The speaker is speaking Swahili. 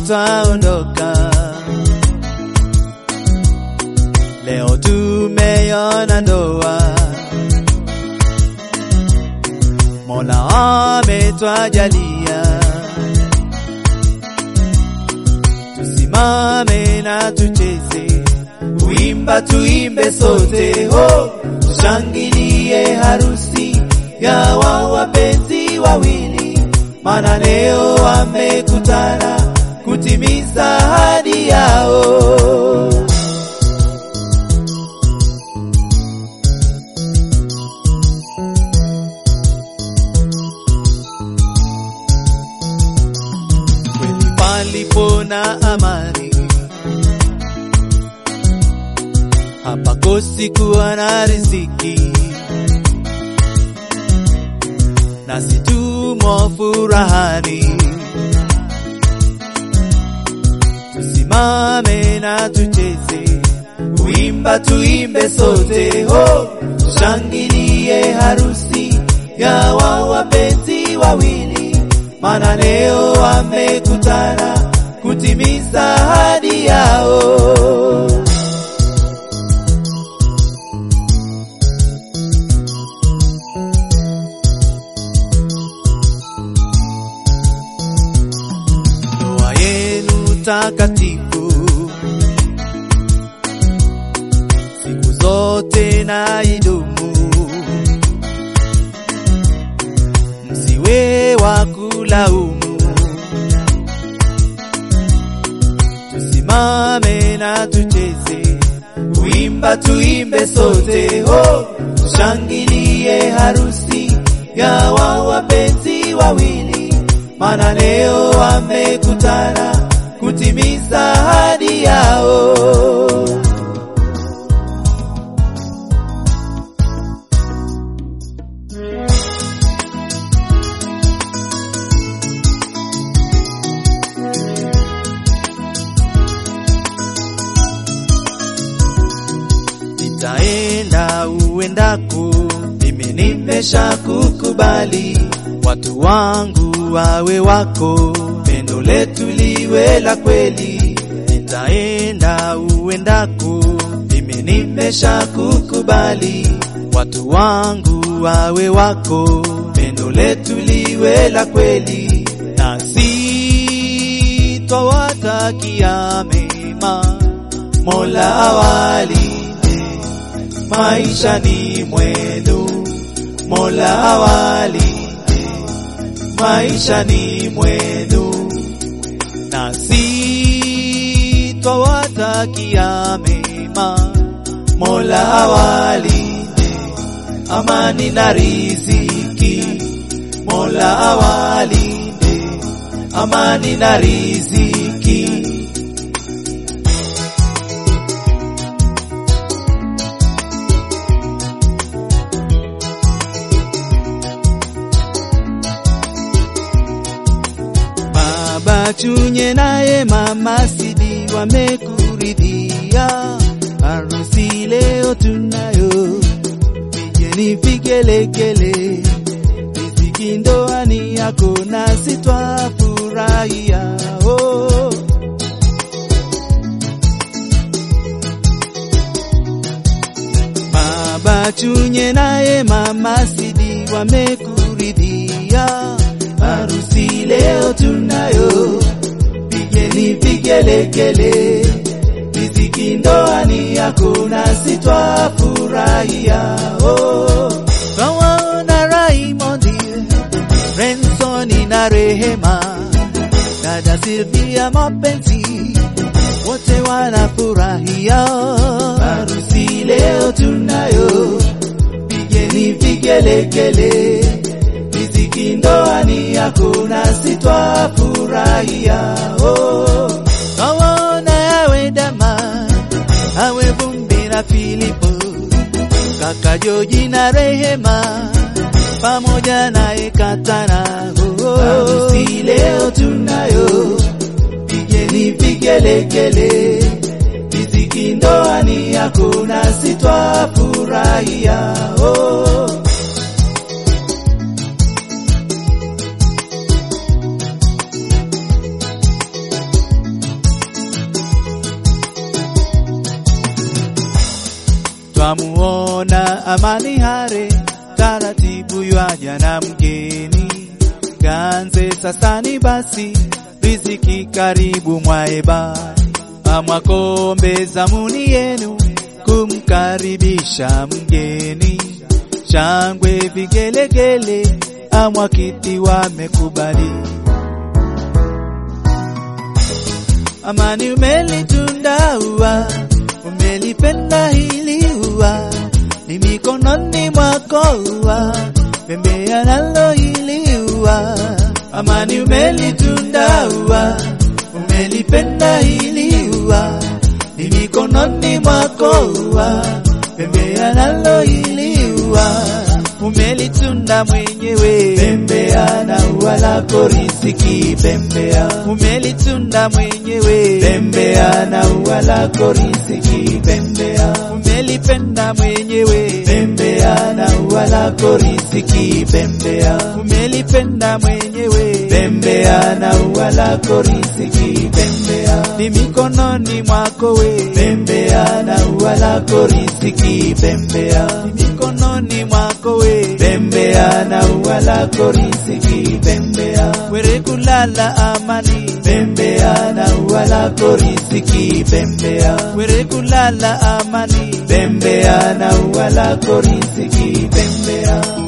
twaondoka. Leo tumeiona ndoa, Mola ametwajalia, tusimame na tucheze, kuimba tuimbe sote, ho tushangilie harusi ya wa wapenzi wawili, maana leo wamekutana kutimiza ahadi yao. Kweli palipo na amani, hapakosi kuwa na riziki, nasi tumo furahani. Tusimame na tucheze, kuimba tuimbe sote, ho tushangilie harusi ya wa wapenzi wawili, maana leo wamekutana kutimiza ahadi yao. ndoa yenu takatifu siku zote na idumu, msiwe wa kulaumu. Tusimame na tucheze, kuimba tuimbe sote, ho tushangilie harusi ya wa wapenzi wawili, maana leo wamekutana kutimiza ahadi yao. nitaenda uendako, mimi nimesha kukubali, watu wangu wawe wako, pendo letu liwe la kweli. Nitaenda uendako, mimi nimesha kukubali, watu wangu wawe wako, pendo letu liwe la kweli, nasi twawatakia mema, Mola awalinde maishani mwenu, Mola awalinde maishani mwenu, nasi twawatakia mema, Mola awalinde amani na riziki, Mola awalinde amani na riziki. Baba Chunye naye Mama Sidi wamekuridhia, harusi leo tunayo, pigeni vigelegele, riziki ndoani yako nasi twafurahia oh. Baba Chunye naye Mama Sidi wamekuridhia, harusi leo tunayo, pigeni vigelegele, riziki ndoani yako nasi twafurahia oh. Twawaona Raimondi, Rensoni na Rehema, dada Silvia mapenzi wote wanafurahia harusi leo tunayo, pigeni vigelegele, riziki ndoani yako nasi twafurahia oh. Twawaona yawe dama awe vumbi na Filipo, kaka Joji na Rehema pamoja na Ekatana oh. Harusi leo tunayo pigeni vigelegele, riziki ndoani yako nasi twafurahia oh. Twamuona Amani Hare taratibu ywaja na mgeni ganze sasani basi riziki karibu mwaeba amwakombe zamuni yenu kumkaribisha mgeni shangwe vigelegele amwakiti wamekubali Amani umelitunda ua umelipenda hili ua ni mikononi mwako ua pembea nalo hili ua Amani umelitunda ua umelipenda hili ua ni mikononi mwako ua pembea nalo hili ua umelitunda mwenyewe pembea na ua lako riziki pembea umelitunda mwenyewe pembea na ua lako riziki pembea umelipenda mwenyewe pembea na ua lako riziki pembea umelipenda mwenyewe pembea na ua lako riziki pembea ni mikononi mwako we pembea na ua lako riziki pembea ni mikononi mwako we pembea na ua lako riziki pembea were kulala amani pembea na ua lako riziki pembea were kulala amani pembea na ua lako riziki pembea